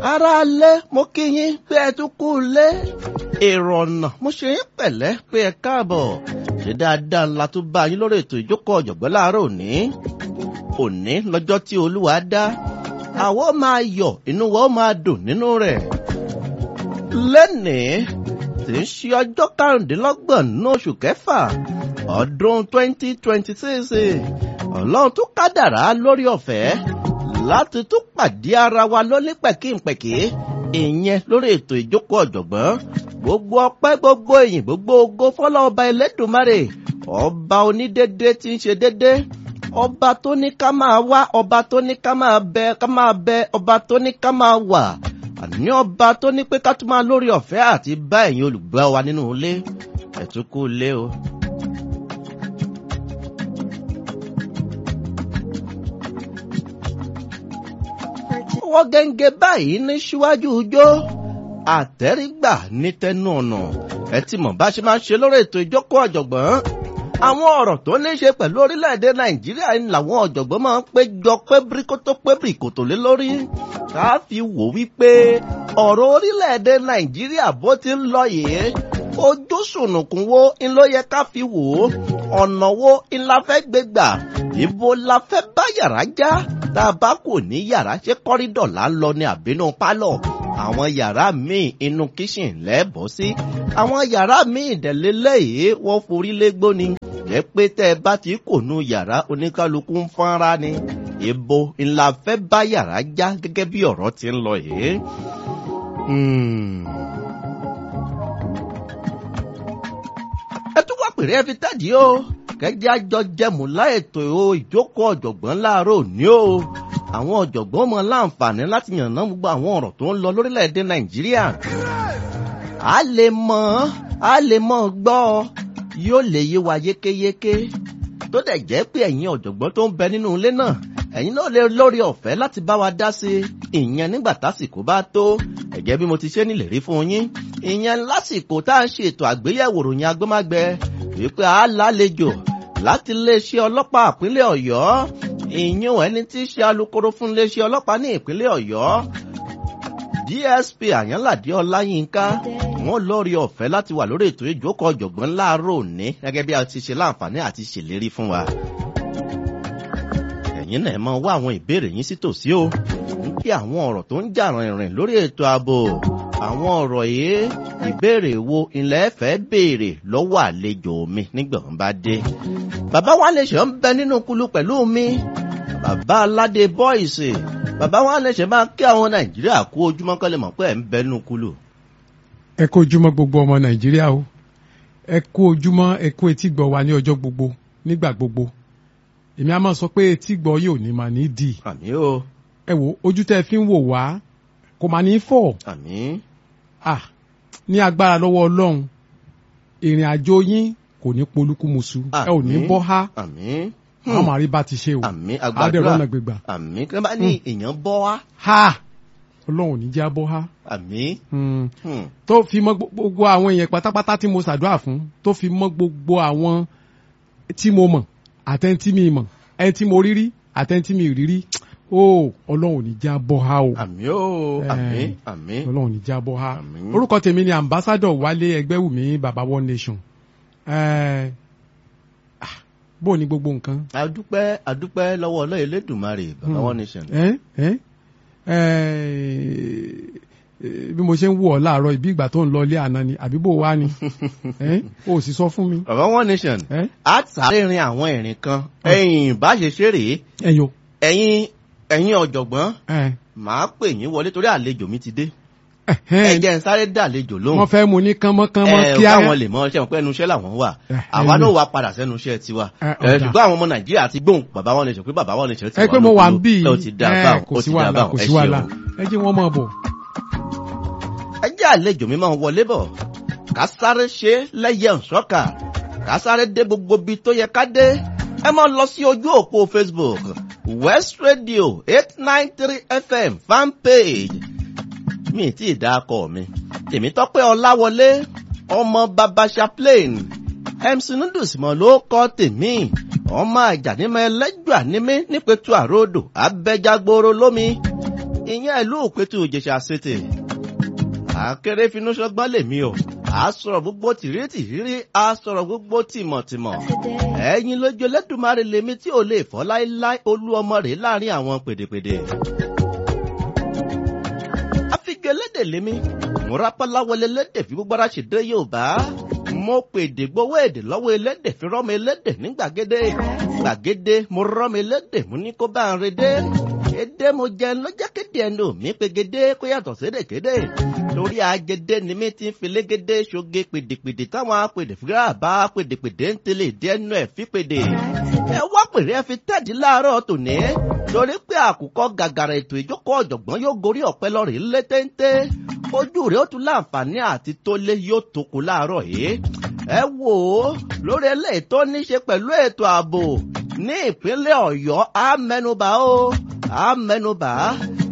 ara lé mo kí yín pé ẹ tún kú lé èrò ọ̀nà mo ṣe yín pẹ̀lẹ́ pé ẹ káàbọ̀ ṣe dáadáa ńlá tó bá yín lórí ètò ìjókòó ọ̀jọ̀gbọ́n láàárọ̀ òní òní lọ́jọ́ tí olúwa dá àwọ̀ máa yọ̀ inú wa ó máa dùn nínú rẹ̀ lẹ́nìí tí ń ṣe ọjọ́ karùndínlọ́gbọ̀n nínú oṣù kẹfà ọdún twenty twenty six ọlọ́run tó kádàrá lórí ọ̀fẹ́ láti tún pàdé ara wa lólé pẹ̀kínpẹ̀kí ìyẹn lórí ètò ìjókòó ọ̀jọ̀gbọ́n gbogbo ọpẹ́ gbogbo èyìn gbogbo ogo fọlọ́ ọba ẹlẹ́dùnmarè ọba onídéédé tí ń ṣe déédé ọba tó ní ká máa wá ọba tó ní ká máa bẹ ká máa bẹ ọba tó ní ká máa wà àní ọba tó ní pé ká tún máa lórí ọ̀fẹ́ àti bá ẹ̀yin olùgbọ́ wa nínú ilé ẹ̀túnkù ilé o. ọwọ́ gẹ́ngẹ́ báyìí ní síwájú ijó àtẹ́rígbà ní tẹnu ọ̀nà ẹ ti mọ̀ bá ṣe máa ṣe lórí ètò ìjókòó ọ̀jọ̀gbọ́n àwọn ọ̀rọ̀ tó ní ṣe pẹ̀lú orílẹ̀-èdè nàìjíríà ni làwọn ọ̀jọ̀gbọ́n máa ń péjọ pé bíríkótó pé bíríkòtò lé lórí ká fi wò wípé ọ̀rọ̀ orílẹ̀-èdè nàìjíríà bó ti ń lọ yìí ojú sùnùkùn wo ń ló yẹ ká fi wò ó ọ̀nà wo ń la fẹ́ gbé gbà ibo la fẹ́ bá yàrá já tá a bá kò ní yàrá ṣé kọ́rídọ̀ là ń lọ ní àbínú pálọ̀ àwọn yàrá míì inú kíṣìn lẹ́ẹ̀bọ̀ sí àwọn yàrá míì ìdẹ̀lélẹ́ yìí wọ́n forí légbó ni jẹ́ pé tẹ́ ẹ bá ti kò nu yàrá oníkálukú ń fọ́nra ni ibo ńlá fẹ́ bá yàrá já gẹ́gẹ́ bí ọ̀rọ̀ ti ń lọ yìí. ẹ tún wá pèrè ẹ fi tẹ́dí o kẹjẹ àjọ jẹmú láètò ìjókòó ọ̀jọ̀gbọ́n láàárọ̀ òní o àwọn ọ̀jọ̀gbọ́n mọ láǹfààní láti yànnà gbogbo àwọn ọ̀rọ̀ tó ń lọ lórílẹ̀‐èdè nàìjíríà a lè mọ̀ a lè mọ̀ gbọ́ yóò lè yé wa yékéyéké tó dẹ̀ jẹ́ pé ẹ̀yin ọ̀jọ̀gbọ́n tó ń bẹ nínú ilé náà ẹ̀yin náà lè lórí ọ̀fẹ́ láti bá wa dá sí ìyẹn nígbà tásìkò bá tó ẹ̀jẹ̀ bí mo ti ṣe nílérí fún yín ìyẹn lásìkò tá à ń ṣètò àgbéyẹ̀wò ròyìn agbọ́mágbẹ wípé a lálejò láti iléeṣẹ́ ọlọ́pàá ìpínlẹ̀ ọ̀yọ́ ìyún ẹni tí í ṣe alukoro fún iléeṣẹ́ ọlọ́pàá ní ìpínlẹ̀ ọ̀yọ́ dsp àyànládé ọláyínká wọn lórí ọ̀fẹ́ láti wà lórí ètò ìjókòó ọ̀jọ̀gbọ́n láàárọ̀ òní gẹ́gẹ́ bí a ti ṣe láǹfààní àti ṣèlérí fún wa. ẹ̀yin náà máa wá àwọn ìbéèrè yín sí tòsí o ń kí àwọn ọ̀rọ̀ tó ń jà rìnrìn lórí ètò ààbò àwọn ọ̀rọ̀ yìí ìbéèrè wo ilẹ̀ ẹ̀fẹ́ béèrè lọ́wọ́ àlejò mi nígbà wọn bá dé. bàbá wa lè ṣe ń bẹ nínú kulu pẹ̀lú mi bàbá aládé bọ́ìsì bàbá wa lè ṣe máa kí àwọn nàìjíríà kú ojúmọ́ kọ́lé mọ̀ pé ẹ̀ ń bẹ nínú kulu. ẹ kú ojúmọ́ gbogbo ọmọ nàìjíríà o ẹ kú ojúmọ́ ẹ kú etí gbọ́ wa ní ọjọ́ gbogbo nígbà gbogbo èmi á máa sọ pé etí gbọ́ yóò ní màá ní dì àmì o ẹ wo ojú tẹ́ fi ń wò wá kò máa ní fọ́ àmì ah ní agbára lọ́wọ́ ọlọ́run ìrìn àjò yín kò ní polúkúmuṣu ẹ ò ní Àmín. bọ́ há àmì àwọn máa rí bá ti ṣe o àmì àdẹ̀rọ̀ agbàdúrà ọ̀nà gbégbà àmì kí wọ́n bá ní èèyàn bọ́ wá ha ọlọ́run ò ní jẹ́ bọ́ há àmì Hmm. hmm, tó fi mọ́ gbogbo àwọn èèyàn pátápátá tí mo ṣàdúrà fún tó fi mọ́ gbogbo àwọn tí mo mọ̀ àtẹni tí mi mọ̀ ẹni tí mo rí rí àtẹni tí mi rí rí ó ọlọ́run ò ní jẹ́ bọ́ há o àmì o àmì Eh. àmì ọlọ́run ò ní jẹ́ bọ́ há Àmín. orúkọ tèmi ni ambassadọ wálé ẹgbẹ́wùmí baba one nation Eh, ah, bó o ní gbogbo nǹkan adúpẹ́ adúpẹ́ lọ́wọ́ ọlọ́yẹ lẹ́dùnmarè bàbá Hmm. wọn nation ẹ ẹ ẹ bí mo ṣe ń wò ọ láàárọ̀ ìbí ìgbà tó ń lọ ilé àná ni àbí bò wá ni ẹ o sì sọ fún mi bàbá wọn nation ẹ á sáré rin àwọn ìrìn kan ẹ̀yìn bá ṣe ṣe rèé ẹyọ ẹ̀yin ẹ̀yin ọ̀jọ̀gbọ́n ẹ màá pè yín wọlé torí àlejò mi ti dé ẹ ẹ jẹ́ n sáré dá àlejò lóhùn wọ́n fẹ́ mu ní kánmọ́kánmọ́ ẹ kíá káwọn lè mọ ṣe wọn pé ẹnu iṣẹ́ làwọn wà Eh, àwa ẹnu. náà wà padà sẹ́nu iṣẹ́ tiwa Eh, ẹ ọ̀dà. ṣùgbọ́n àwọn ọmọ nàìjíríà ti gbóhùn bàbá wọn lè sọ pé bàbá wọn lè sọ ti ẹ pé mo wà ń bì ẹ ò ti dá ẹ báwọn kò ó sí ti dá wàhálà báwọn kò ẹ sí wàhálà ṣeun. ẹ jẹ́ wọ́n máa bọ̀. ẹ jẹ́ àlejò mi máa ń wọlé bọ̀ ká sáré ṣe lẹ́yẹ ǹṣọ́kà ká sáré dé gbogbo ibi tó yẹ ká dé ẹ máa lọ sí ojú òpó facebook west radio eight nine three fm fan page mi tí ì dákọ̀ mi tèmi tọ́pẹ́ ọláwọlé ọmọ baba chaplain mc noodles mọ̀ ló kọ́ tèmi ọmọ àjànímọ̀ ẹlẹ́jọ́ ànímí nípẹ̀tù àròdò abẹ́jágbóró lómi ìyẹn ìlú òpètù ìjẹ̀ṣà ṣètè akéré finú ṣọgbọ́n lèmi o a sọ̀rọ̀ gbogbo tìrítìrírí a sọ̀rọ̀ gbogbo tìmọ̀tìmọ̀ ẹ̀yin lójú Ẹlẹ́dùmarè lèmi tí ò lè fọ́ láéláé olú ọmọ rẹ̀ láàrin àwọn pèdèpèdè. àfijọ́ elédè lèmi mo rápálá wọlé elédè fi gbogbo ara ṣèdè Yorùbá mo pèdè gbowó èdè lọ́wọ́ elédè fi rọ́mọ elédè ní gbàgede gbàgede mo rọ́mọ elédè mo ní kó bá ń redé èdè mo jẹun ló jẹ́ kéde ẹnu mi pegede kó yàtọ̀ sédèkéde lórí agede ni mi ti ń fi légede ṣoge pèdèpèdè táwọn apèdè fúra bá pèdèpèdè ń tẹ̀lé ìdí ẹnu ẹ̀ fi pèdè. ẹ wá pèrè ẹ fi tẹ́ẹ̀dì láàárọ̀ tòní torí pé àkùkọ gàgàrà ètò ìjókòó ọ̀jọ̀gbọ́n yóò gorí ọ̀pẹ lọ́rìn lé téńté ojú rẹ̀ ó tún láǹfààní àti tó lé yóò tókù láàárọ̀ yìí. ẹ wò ó lórí eléyìí tó ní ṣe pẹ̀lú ètò ààbò ní ìpínlẹ̀ Ọ̀yọ́ á mẹ́nubà ó á mẹ́nubà